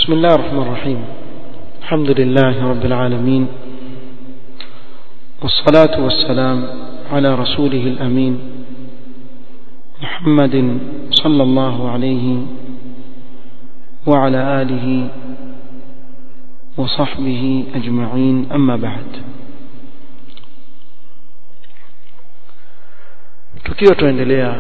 بسم الله الرحمن الرحيم الحمد لله رب العالمين والصلاة والسلام على رسوله الأمين محمد صلى الله عليه وعلى آله وصحبه أجمعين أما بعد tukiwa tuendelea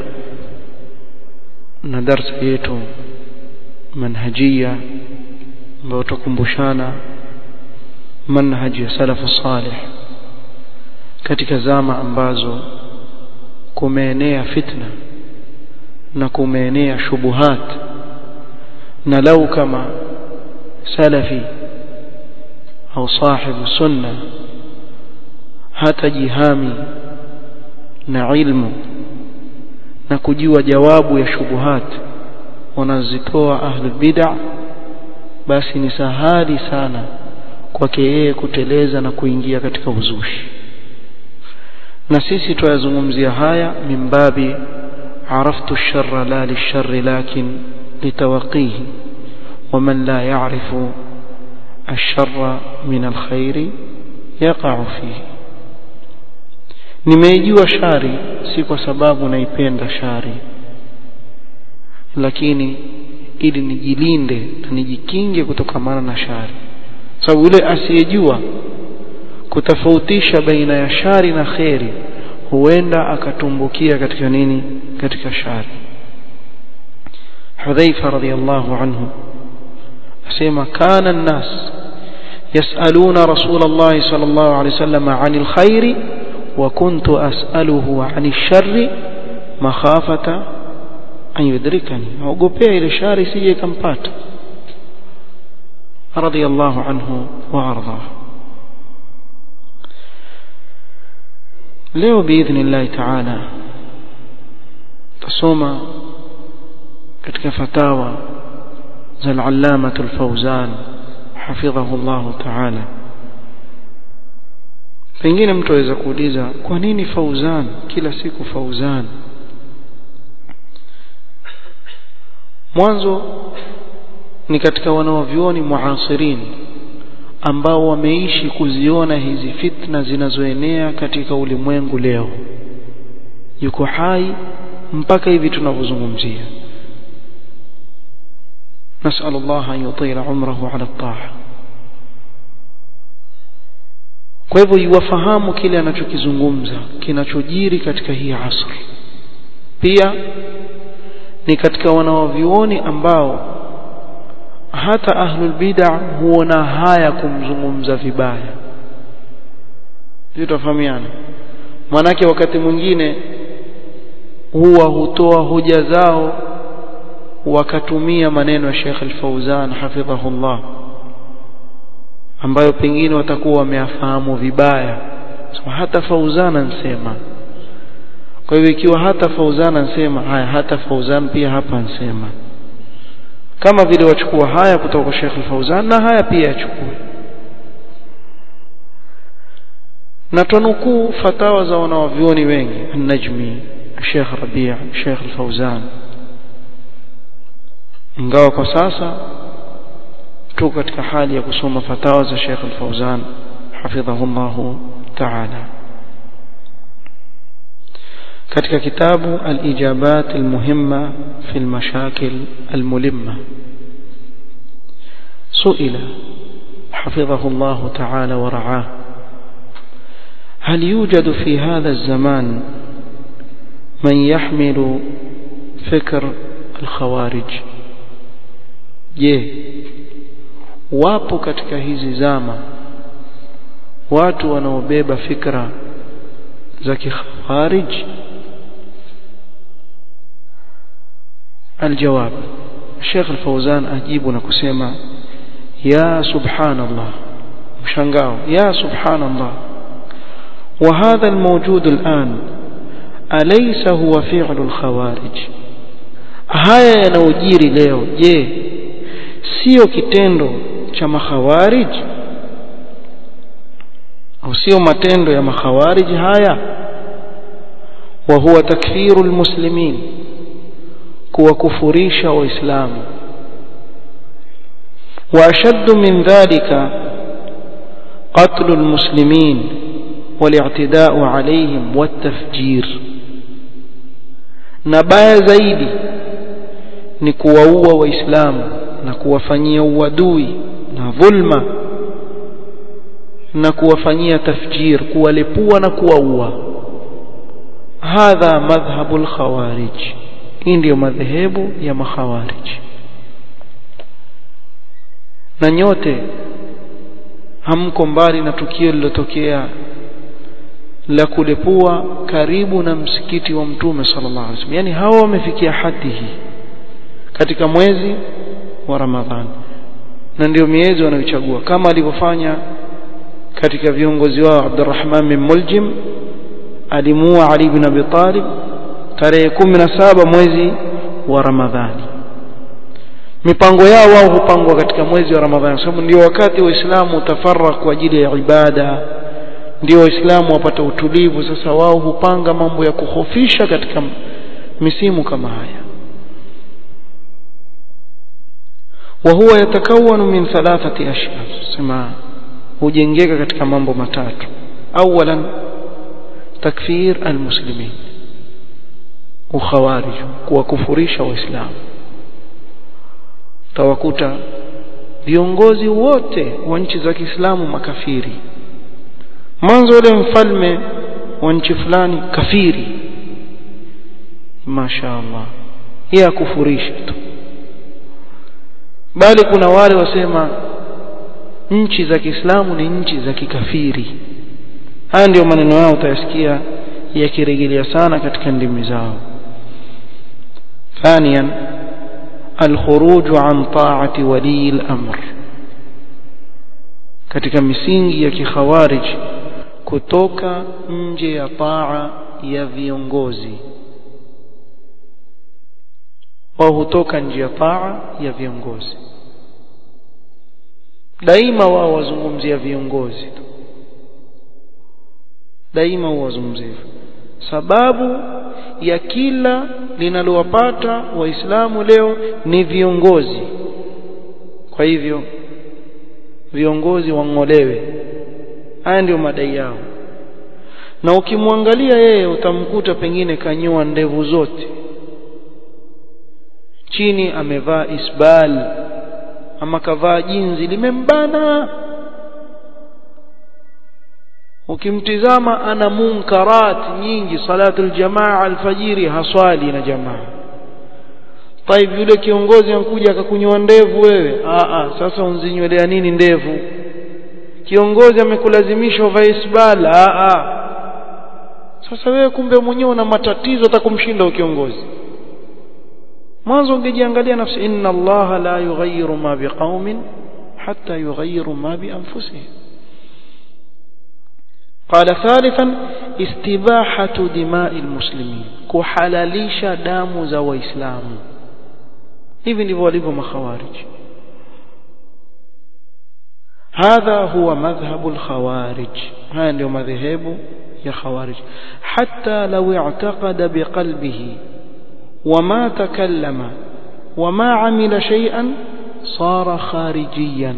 na darsa yetu manhajia ambayo tukumbushana manhaji ya salafu salih katika zama ambazo kumeenea fitna na kumeenea shubuhat na lau kama salafi au sahibu sunna hata jihami na ilmu na kujua jawabu ya shubuhat wanazitoa ahlul bid'ah basi ni sahali sana kwake yeye kuteleza na kuingia katika uzushi na sisi tuyazungumzia haya mimbabi عرفت الشر لا للشر لكن لتوقيه ومن لا يعرف الشر من الخير يقع فيه nimeijua shari si kwa sababu naipenda shari lakini ili nijilinde na nijikinge kutokamana na shari sababu yule asiyejua kutofautisha baina ya shari na kheri huenda akatumbukia katika nini katika shari Hudhaifa radhiyallahu anhu asema kana an-nas yasaluna rasulullah sallallahu alayhi wasallam 'anil khairi wa kuntu as'aluhu 'anil sharri makhafata an yudrikani naogopea ile shari sije ikampata radiyallahu anhu wa arda leo biidhnillah ta'ala tusoma katika fatawa za al-allama al-fawzan hafidhahu Allah ta'ala pengine mtu aweza kuuliza kwa nini fauzan kila siku fauzan mwanzo ni katika wanaovyuoni muasirin ambao wameishi kuziona hizi fitna zinazoenea katika ulimwengu leo yuko hai mpaka hivi tunavyozungumzia نسأل الله أن يطيل عمره على الطاعة kwa hivyo iwafahamu kile anachokizungumza kinachojiri katika hii asri pia ni katika wanawavyuoni ambao hata ahlul bid'ah huona haya kumzungumza vibaya tutafahamiana manake wakati mwingine huwa hutoa hoja zao wakatumia maneno ya Sheikh Al-Fauzan hafidhahullah ambayo pengine watakuwa wameyafahamu vibaya so, hata Fauzan ansema kwa hivyo ikiwa hata Fauzan ansema haya hata Fauzan pia hapa ansema kama vile wachukua haya kutoka kwa Sheikh Al-Fauzan na haya pia yachukue na tunukuu fatawa za wanawavyuoni wengi An-Najmi Sheikh Rabi' Sheikh Al-Fauzan ingawa kwa sasa tuko katika hali ya kusoma fatawa za Sheikh Al-Fauzan hafidhahullah ta'ala katika kitabu al-ijabat al-muhimma fi al-mashakil al-mulimma suila حفظه الله تعالى ورعاه هل يوجد في هذا الزمان من يحمل فكر الخوارج je wapo katika hizi zama watu wanaobeba fikra za kikhawarij الجواب الشيخ الفوزان أجيب نكسيما يا سبحان الله مشانقاو يا سبحان الله وهذا الموجود الآن أليس هو فعل الخوارج haya yanayojiri leo je sio kitendo cha makhawarij au sio matendo ya makhawarij haya wa huwa takfiru almuslimin kuwakufurisha waislamu وأشد من ذلك قتل المسلمين والاعتداء عليهم والتفجير نبايا زايدي ni kuwaua waislamu na kuwafanyia uadui na dhulma na kuwafanyia tafjir kuwalepua na kuwaua hadha madhhabu alkhawarij hii ndiyo madhehebu ya makhawarij na nyote hamko mbali na tukio lilotokea la kulepua karibu na msikiti wa mtume sallallahu alaihi wasallam yani hawa wamefikia hadi hii katika mwezi wa Ramadhani na ndio miezi wanayochagua kama alivyofanya katika viongozi wao Abdurrahman bin Muljim alimuua Ali bin Abi Talib tarehe 17 mwezi wa Ramadhani mipango yao wao hupangwa katika mwezi wa Ramadhani sababu ndio wakati waislamu utafarra kwa ajili ya ibada ndio waislamu wapata utulivu sasa wao hupanga mambo ya kuhofisha katika misimu kama haya وهو يتكون من ثلاثة أشياء سما hujengeka katika mambo matatu awalan takfir almuslimin ukhawarij kuwakufurisha waislamu tawakuta viongozi wote wa nchi za Kiislamu makafiri mwanzo yule mfalme wa nchi fulani kafiri mashaallah yeye akufurisha tu bali kuna wale wasema nchi za Kiislamu ni nchi za kikafiri haya ndio maneno yao utayasikia yakirejelea sana katika ndimi zao ثانيا الخروج عن طاعة ولي الأمر katika misingi ya kikhawarij kutoka nje ya taa ya viongozi wao hutoka nje ya taa ya viongozi daima wao wazungumzia viongozi tu daima wazungumzia sababu ya kila linalowapata waislamu leo ni viongozi kwa hivyo viongozi wang'olewe haya ndio madai yao na ukimwangalia yeye utamkuta pengine kanyoa ndevu zote chini amevaa isbal ama kavaa jinzi limembana ukimtizama ana munkarat nyingi salatul jamaa alfajiri haswali na jamaa طيب yule kiongozi ankuja akakunyoa ndevu wewe a a sasa unzinywelea nini ndevu kiongozi amekulazimisha uvae isbal a a sasa wewe kumbe mwenyewe una matatizo atakumshinda kiongozi mwanzo ungejiangalia nafsi inna allaha la yughayyiru ma biqaumin hatta yughayyiru ma bi anfusihim قال ثالثا استباحة دماء المسلمين كحلاليش دام za waislamu hivi ndivyo walivyo makhawarij هذا هو مذهب الخوارج هذا ndio madhehebu ya khawarij حتى لو اعتقد بقلبه وما تكلم وما عمل شيئا صار خارجيا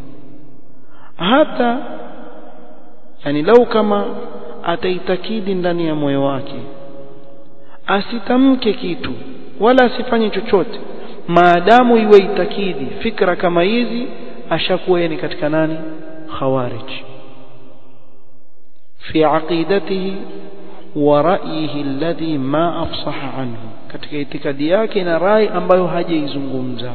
hata yani lau kama ataitakidi ndani ya moyo wake asitamke kitu wala asifanye chochote maadamu iwe itakidi fikra kama hizi ashakuwa yeye katika nani khawarij fi aqidatihi wa ra'yihi alladhi ma afsaha anhu katika itikadi yake na rai ambayo hajaizungumza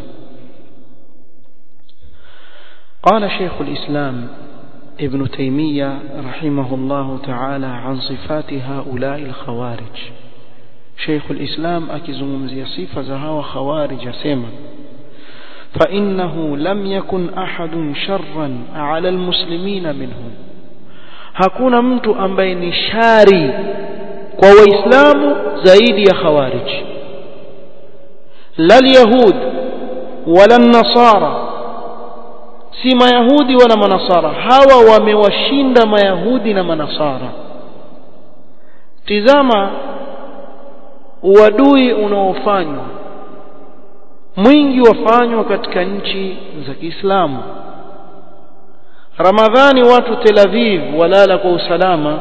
قال شيخ الإسلام ابن تيمية رحمه الله تعالى عن صفات هؤلاء الخوارج شيخ الإسلام أكزمزي صفة زهاو خوارج سيما فإنه لم يكن أحد شرا على المسلمين منهم hakuna mtu ambaye ni shari kwa waislamu zaidi ya khawarij la yahud wala nasara si mayahudi wala manasara hawa wamewashinda mayahudi na manasara tizama uadui unaofanywa mwingi wafanywa katika nchi za Kiislamu Ramadhani watu Tel Aviv walala kwa usalama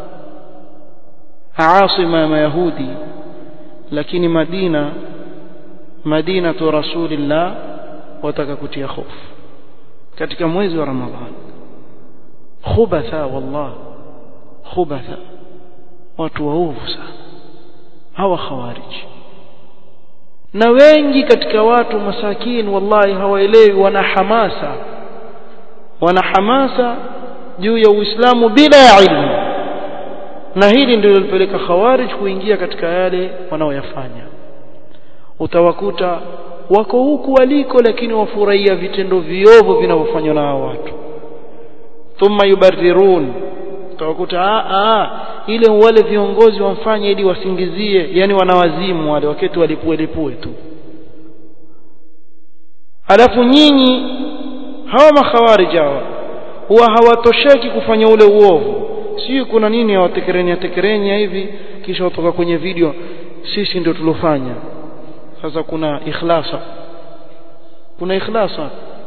asima ya Mayahudi lakini Madina Madina tu Rasulillah wataka kutia hofu katika mwezi wa Ramadhani khubatha wallah khubatha watu waovu sana hawa khawarij na wengi katika watu masakin wallahi hawaelewi wana hamasa wana hamasa juu ya Uislamu bila ya ilmu na hili ndilo lilipeleka khawarij kuingia katika yale wanaoyafanya utawakuta wako huku waliko lakini wafurahia vitendo viovu vinavyofanywa na hao watu thumma yubarrirun utawakuta a a ile wale viongozi wamfanye ili wasingizie yani wanawazimu wale wakati walipue lipue tu alafu nyinyi hawa makhawarij hawa huwa hawatosheki kufanya ule uovu sio kuna nini hawatekerenya tekerenya hivi kisha watoka kwenye video sisi ndio tulofanya sasa kuna ikhlasa kuna ikhlasa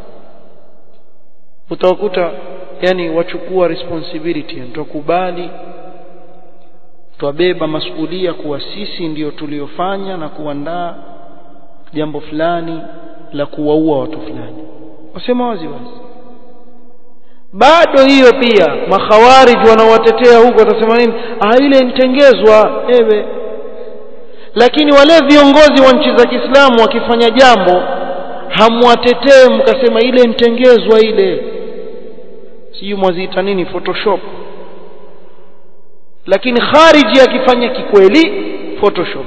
utawakuta yani wachukua responsibility tukubali twabeba masuhulia kuwa sisi ndiyo tuliofanya na kuandaa jambo fulani la kuwaua watu fulani wasema wazi wazi bado hiyo pia makhawarij wanaowatetea huko watasema nini ah ile nitengezwa ewe lakini wale viongozi wa nchi za Kiislamu wakifanya jambo hamwatetee mkasema ile nitengezwa ile sijui mwaziita nini photoshop lakini khariji akifanya kikweli photoshop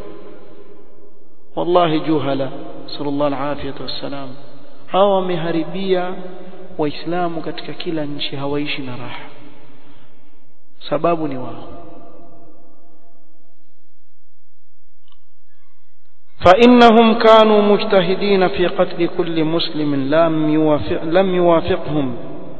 wallahi juhala sallallahu alaihi wasallam hawa wameharibia waislamu katika kila nchi hawaishi na raha sababu ni wao فإنهم كانوا مجتهدين في قتل كل مسلم لم يوافق لم يوافقهم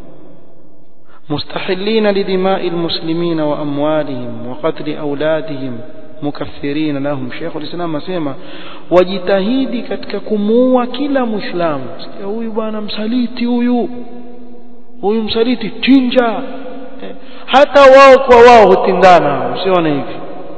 مستحلين لدماء المسلمين وأموالهم وقتل أولادهم مكفرين لهم شيخ الإسلام asema wajitahidi katika kumuua kila muislamu sikia huyu bwana msaliti huyu huyu msaliti chinja hata wao kwa wao hutindana usione hivi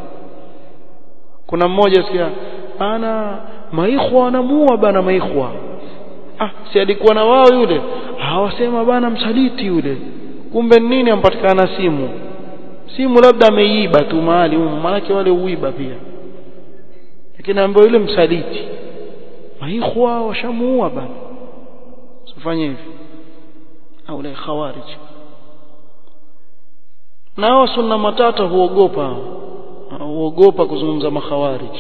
kuna mmoja sikia bana maikhwa anamuua bana maikhwa ah si alikuwa na wao yule hawasema bana msaliti yule kumbe nini ampatikana simu simu labda ameiba tu mahali maanake wale uiba pia lakini ambaye yule msaliti maikhwa washamuua bana usifanye hivi au la khawarij nao sunna matata huogopa huogopa kuzungumza makhawarij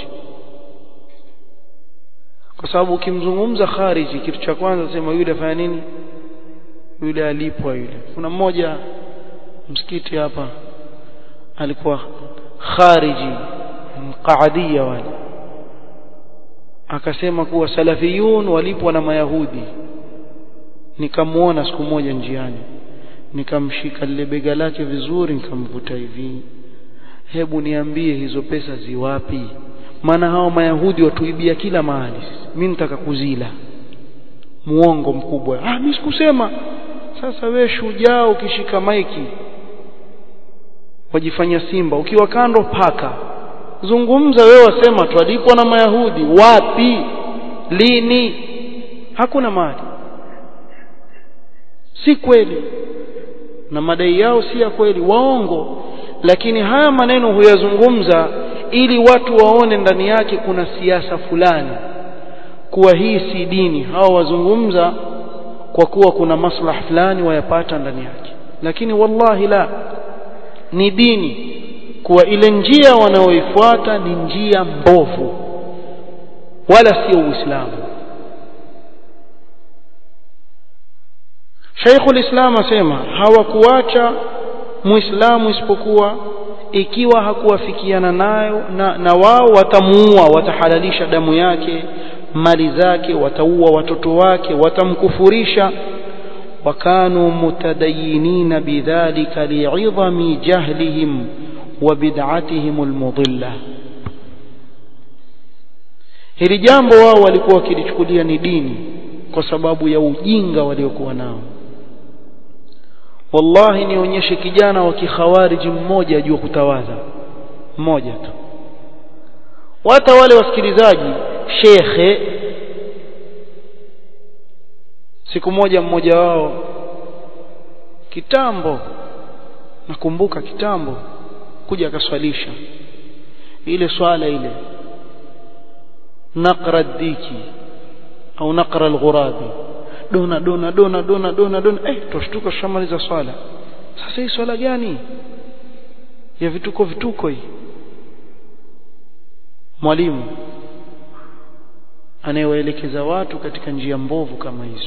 kwa sababu ukimzungumza khariji kitu cha kwanza sema yule afanya nini yule alipwa yule kuna mmoja msikiti hapa alikuwa khariji qaadia wale akasema kuwa salafiyun walipwa na mayahudi nikamuona siku moja njiani nikamshika lile bega lake vizuri nikamvuta hivi hebu niambie hizo pesa ziwapi maana hao mayahudi watuibia kila mahali mimi nitaka kuzila muongo mkubwa ah mimi sikusema sasa we shujaa ukishika maiki wajifanya simba ukiwa kando paka zungumza wewe wasema twalipwa na mayahudi wapi lini hakuna mali si kweli na madai yao si ya kweli waongo lakini haya maneno huyazungumza ili watu waone ndani yake kuna siasa fulani kuwa hii si dini hao wazungumza kwa kuwa kuna maslaha fulani wayapata ndani yake lakini wallahi la ni dini kuwa ile njia wanaoifuata ni njia mbovu wala sio uislamu Sheikhul Islam asema hawakuacha muislamu isipokuwa ikiwa hakuwafikiana nayo na, na wao watamuua watahalalisha damu yake mali zake wataua watoto wake watamkufurisha wakanu mutadayinina bidhalika li'idhami jahlihim wa bid'atihim almudilla hili jambo wao walikuwa wakilichukulia ni dini kwa sababu ya ujinga waliokuwa nao wallahi nionyeshe kijana wa kikhawariji mmoja ajua kutawadha mmoja tu hata wale wasikilizaji shekhe siku moja mmoja wao kitambo nakumbuka kitambo kuja akaswalisha ile swala ile naqra diki au naqra alghurabi dona dona dona dona dona dona eh tushtuka shamaliza swala sasa hii swala gani ya vituko vituko hii mwalimu anayewaelekeza watu katika njia mbovu kama hizo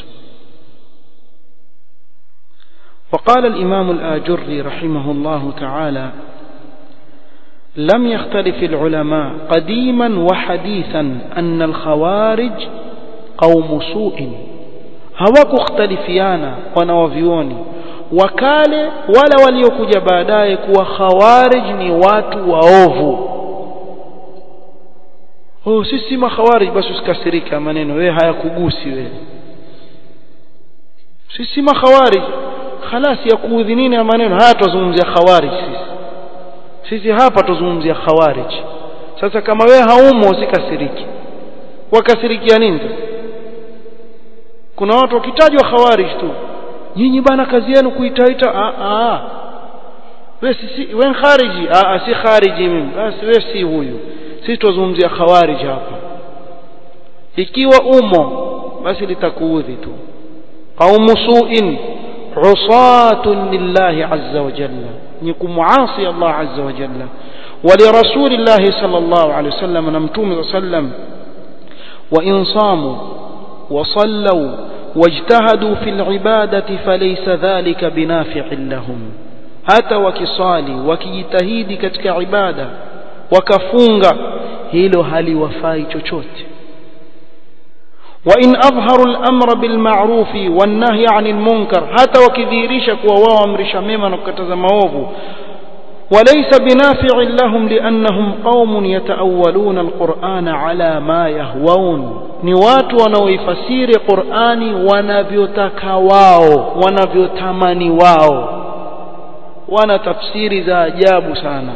وقال الإمام الآجري رحمه الله تعالى لم يختلف العلماء قديما وحديثا أن الخوارج قوم سوء hawakuhtalifiana wanawavyuoni wakale wala waliokuja baadaye kuwa khawarij ni watu waovu oh sisi makhawarij basi usikasirika maneno wewe hayakugusi wewe sisi makhawarij خلاص ya kuudhi nini ya maneno haya tuzungumzia khawarij sisi sisi hapa tuzungumzia khawarij sasa kama wewe haumo usikasiriki wakasirikia nini kuna watu wakitajwa khawarij tu nyinyi bana kazi yenu kuitaita a a wewe si wewe khariji a a si khariji mimi basi wewe si huyu sisi tuzungumzia khawarij hapa ikiwa umo basi litakuudhi tu qaumu su'in usatun lillahi azza wa jalla ni kumuasi Allah azza wa jalla ولرسول الله صلى الله عليه وسلم نمتوم صلى الله عليه وسلم وإن صاموا وصلوا واجتهدوا في العبادة فليس ذلك بنافع لهم hata wakisali wakijitahidi katika ibada wakafunga hilo haliwafai chochote وإن أظهروا الأمر بالمعروف والنهي عن المنكر حتى وكذيريش كوا أمرش مما نكتز موضو وليس بنافع لهم لأنهم قوم يتأولون القرآن على ما يهوون ni watu wanaoifasiri Qur'ani wanavyotaka wao wanavyotamani wao wana tafsiri za ajabu sana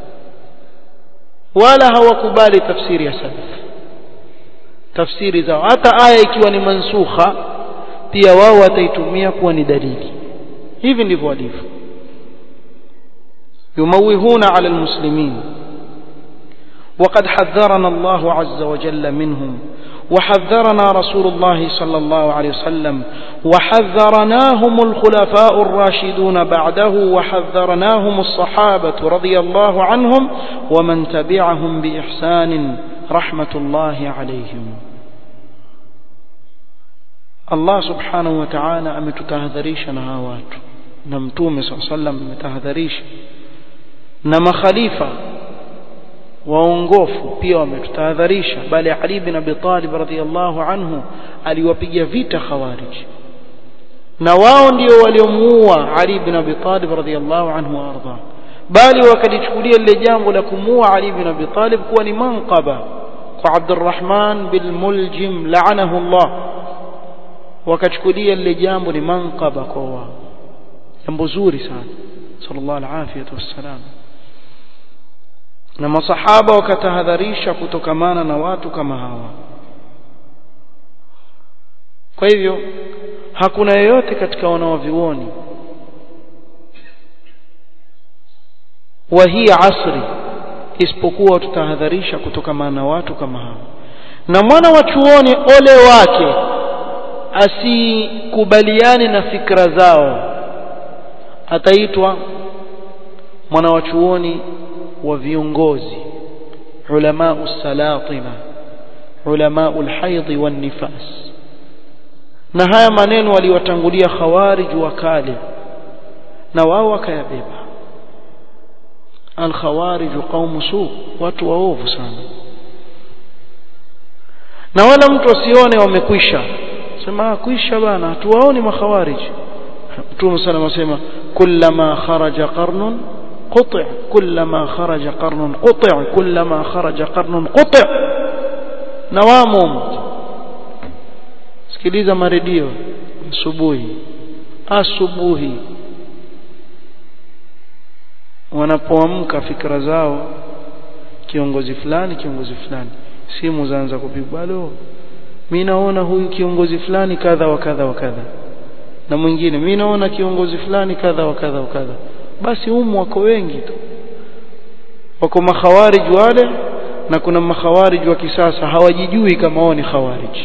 wala hawakubali tafsiri ya salaf tafsiri zao hata aya ikiwa ni mansukha pia wao wataitumia kuwa ni dalili hivi ndivyo walivyo yumawihuna ala almuslimin وقد حذرنا الله عز وجل منهم وحذرنا رسول الله صلى الله عليه وسلم وحذرناهم الخلفاء الراشدون بعده وحذرناهم الصحابة رضي الله عنهم ومن تبعهم بإحسان رحمة الله عليهم الله سبحانه وتعالى ametutahadharisha na hawa watu na mtume صلى الله عليه وسلم ametahadharisha na makhalifa waongofu pia wametutahadharisha bali Ali bin Abi Talib radhiyallahu anhu aliwapiga vita khawarij na wao ndio waliomuua Ali bin Abi Talib radhiyallahu anhu arda bali wakalichukulia lile jambo la kumuua Ali bin Abi Talib kuwa ni manqaba kwa Abdurrahman bil Muljim laanahu Allah wakachukulia lile jambo ni manqaba kwa wao jambo zuri sana sallallahu alaihi wasallam na masahaba wakatahadharisha kutokamana na watu kama hawa kwa hivyo hakuna yeyote katika wanaovioni wa hii asri isipokuwa tutahadharisha kutokamana na watu kama hawa na mwana wa chuoni ole wake asikubaliane na fikra zao ataitwa mwana wa chuoni wa viongozi ulama usalatina ulama alhaidhi wan nifas na haya maneno waliwatangulia khawarij wa kale na wao wakayabeba alkhawarij qaum su watu waovu sana na wala mtu asione wamekwisha sema kwisha bana tuwaoni makhawarij mtume sana anasema kullama kharaja qarnun قطع كلما خرج قرن قطع كلما خرج قرن قطع na wamo sikiliza maredio asubuhi asubuhi wanapoamka fikra zao kiongozi fulani kiongozi fulani simu zaanza kupigwa bado mimi naona huyu kiongozi fulani kadha wa kadha wa kadha na mwingine mimi naona kiongozi fulani kadha wa kadha wa kadha basi humu wako wengi tu wako makhawarij wale na kuna makhawarij wa kisasa hawajijui kama wao ni khawarij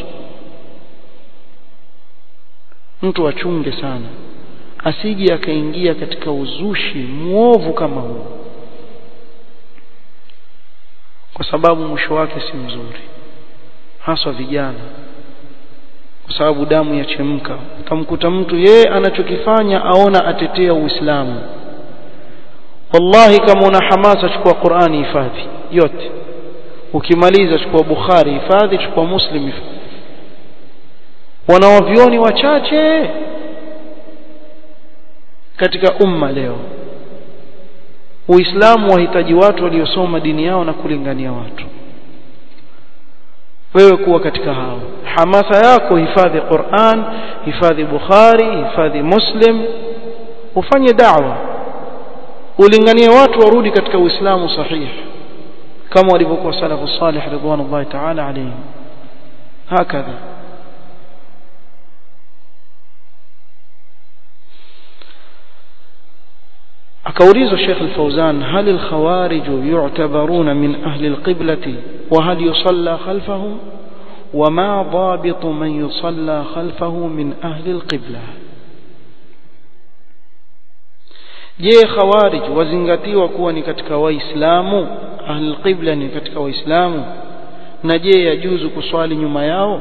mtu achunge sana asije akaingia katika uzushi muovu kama huu kwa sababu mwisho wake si mzuri haswa vijana kwa sababu damu yachemka utamkuta mtu yeye anachokifanya aona atetea uislamu wallahi kama una hamasa chukua Qur'ani hifadhi yote ukimaliza chukua Bukhari hifadhi chukua Muslim hifadhi wanawavioni wachache katika umma leo Uislamu wahitaji watu waliosoma dini yao na kulingania watu wewe kuwa katika hao hamasa yako hifadhi Qur'an hifadhi Bukhari hifadhi Muslim ufanye da'wa ulinganie watu warudi katika Uislamu sahihi kama walivyokuwa salafu salih ridwanullahi ta'ala alayhim hakadha akaulizwa Sheikh Al-Fauzan hal al-khawarij yu'tabaruna min ahli al-qiblati wa hal yusalla khalfahum وما ضابط من يصلى خلفه من أهل القبلة je khawarij wazingatiwa kuwa ni katika waislamu ahlul qibla ni katika waislamu na je yajuzu kuswali nyuma yao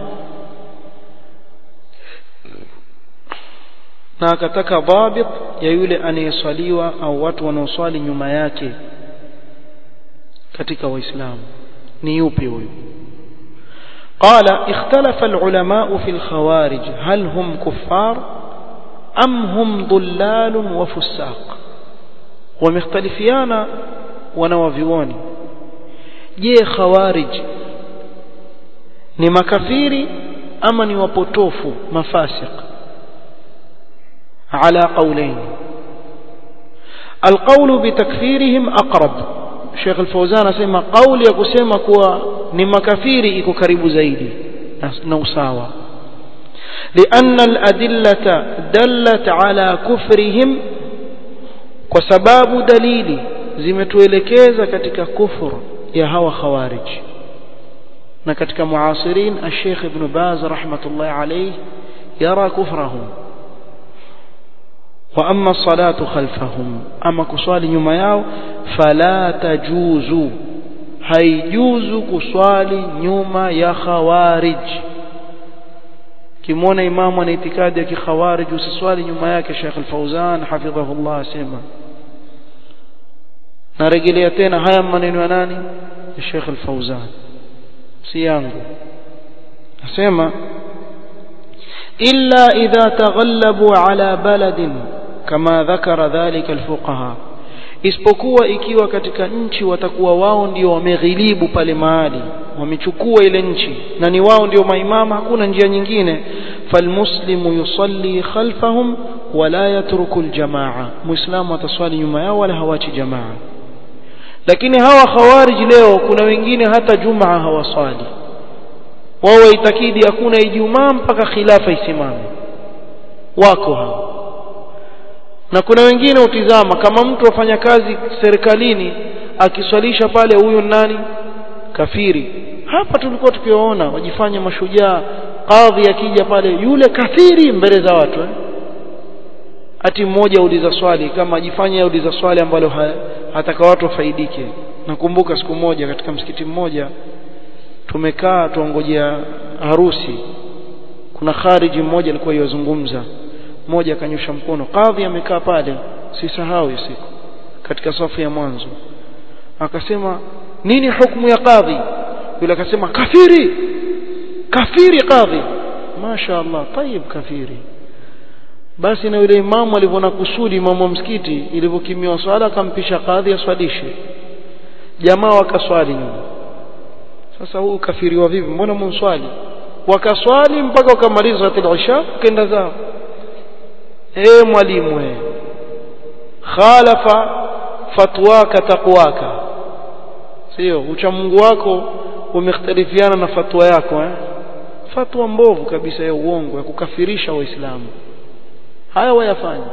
na akataka dhabit ya yule anayeswaliwa au watu wanaoswali nyuma yake katika waislamu ni yupi huyu قال اختلف العلماء في الخوارج هل هم كفار أم هم ضلال وفساق ومختلفيانا ونوفيوني je khawarij ni makafiri ama ni wapotofu mafasiq ala qawlain alqawlu bitakfirihim aqrab Sheikh Al-Fauzan asema kauli ya kusema kuwa ni makafiri iko karibu zaidi na usawa لأن الأدلة دلت على كفرهم وسباب دليل zimetuelekeza katika kufur ya hawa khawarij na katika muasirin al-Sheikh Ibn Baz rahmatullahi alayhi yara kufrahum wa amma salatu khalfahum ama kuswali nyuma yao fala tajuzu haijuzu kuswali nyuma ya khawarij kimwona imamu ana itikadi ya kikhawarij usiswali nyuma yake Sheikh Al-Fauzan hafidhahullah asema narejelea tena haya maneno ya nani ya Sheikh Al-Fauzan si yangu asema illa idha taghallabu ala baladin kama dhakara dhalika alfuqaha isipokuwa ikiwa katika nchi watakuwa wao ndio wameghilibu pale mahali wamechukua ile nchi na ni wao ndio maimama hakuna njia nyingine falmuslimu yusalli khalfahum wala yatruku aljamaa muislamu ataswali nyuma yao wala hawachi jamaa lakini hawa khawarij leo kuna wengine hata jumaa hawaswali wao waitakidi hakuna ijumaa mpaka khilafa isimame wako hao na kuna wengine utizama kama mtu afanya kazi serikalini akiswalisha pale huyu nani kafiri hapa tulikuwa tukiwaona wajifanya mashujaa kadhi akija pale yule kafiri mbele za watu eh? ati mmoja uliza swali kama ajifanya uliza swali ambalo ha, hataka watu wafaidike nakumbuka siku moja katika msikiti mmoja tumekaa tuongojea harusi kuna khariji mmoja alikuwa yozungumza mmoja akanyosha mkono kadhi amekaa pale sisahau hiyo siku katika safu ya mwanzo akasema nini hukumu ya kadhi yule akasema kafiri kafiri kadhi masha Allah tayib kafiri basi na yule imamu alivyoona kusudi imamu wa msikiti ilivyokimiwa swala akampisha kadhi aswalishe jamaa wakaswali nyuma sasa huu kafiriwa vipi mbona mswali wakaswali mpaka wakamaliza salatul isha kenda zao eh mwalimu eh khalafa fatwaka taqwaka sio ucha Mungu wako umekhtalifiana na fatwa yako eh fatwa mbovu kabisa ya uongo ya kukafirisha waislamu haya wayafanya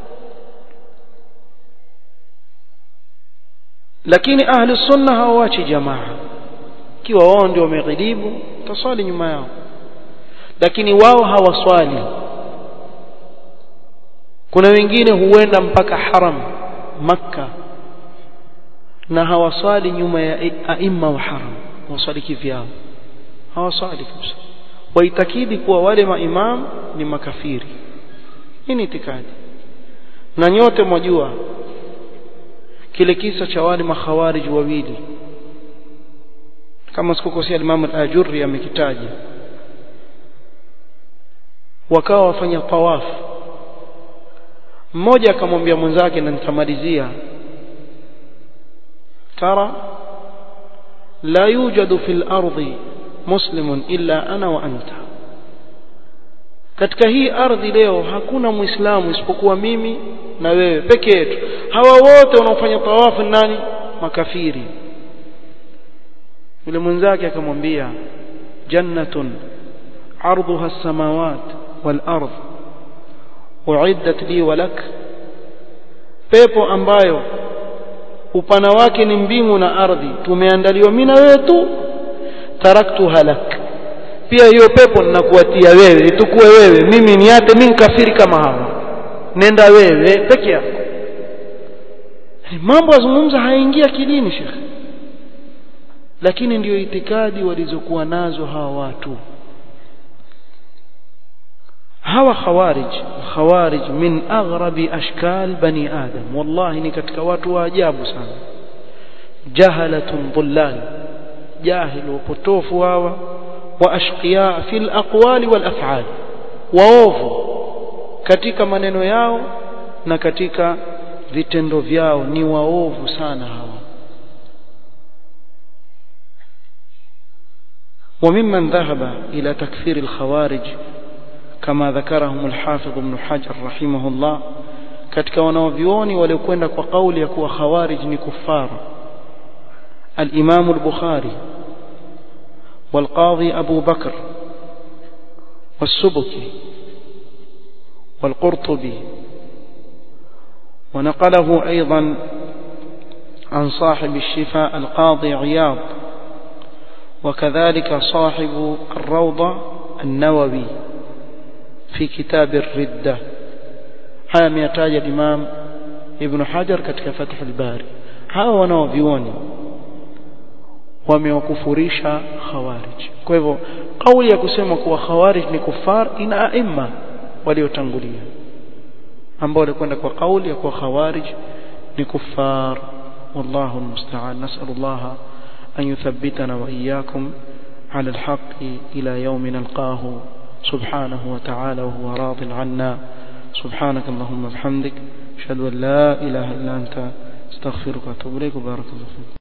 lakini ahli sunna hawawachi jamaa kiwa wao ndio wameghilibu taswali nyuma yao lakini wao hawaswali kuna wengine huenda mpaka haram makka na hawaswali nyuma ya aima wa haram waswali kivyao hawaswali kabisa waitakidi kuwa wale maimam ni makafiri hii ni itikadi na nyote mwajua kile kisa cha wale makhawarij wawili kama sikukosea Imam al-Ajurri amekitaja wakawa wafanya tawaf mmoja akamwambia mwenzake na nitamalizia tara la yujadu fil ardi muslimun illa ana wa anta katika hii ardhi leo hakuna muislamu isipokuwa mimi na wewe peke yetu hawa wote wanaofanya tawafu nani makafiri yule mwenzake akamwambia jannatun arduha as-samawat wal ard uiddat li wa lak pepo ambayo upana wake ni mbingu na ardhi tumeandaliwa mimi na wewe tu taraktuha lak pia hiyo pepo ninakuatia wewe itukue wewe mimi niate mimi kafiri kama hawa nenda wewe peke yako mambo yazungumza hayaingia kidini shekhe lakini ndiyo itikadi walizokuwa nazo hawa watu hawa khawarij khawarij min aghrabi ashkal bani adam wallahi ni katika watu wa ajabu sana jahalatun dhullal jahil wapotofu hawa wa ashqiya fil aqwali wal af'al waovu katika maneno yao na katika vitendo vyao ni waovu sana hawa وممن ذهب إلى تكفير الخوارج كما ذكرهم الحافظ ابن حجر رحمه الله katika wanaovioni waliokwenda kwa kauli ya kuwa khawarij ni kuffar al-Imam al-Bukhari والقاضي أبو بكر والسبكي والقرطبي ونقله أيضا عن صاحب الشفاء القاضي عياض وكذلك صاحب الروضة النووي في كتاب الردة haya ameyataja Imam Ibn Hajar katika Fath al-Bari hawa wanaovioni wamewakufurisha khawarij kwa hivyo kauli ya kusema kuwa khawarij ni kufar ina aima waliotangulia ambao walikwenda kwa kauli ya kuwa khawarij ni kufar wallahu almusta'an nas'alullaha an yuthabbitana wa iyyakum على الحق إلى يوم نلقاه سبحانه وتعالى وهو راض عنا سبحانك اللهم وبحمدك أشهد أن لا إله إلا أنت استغفرك وأتوب إليك وبارك الله فيك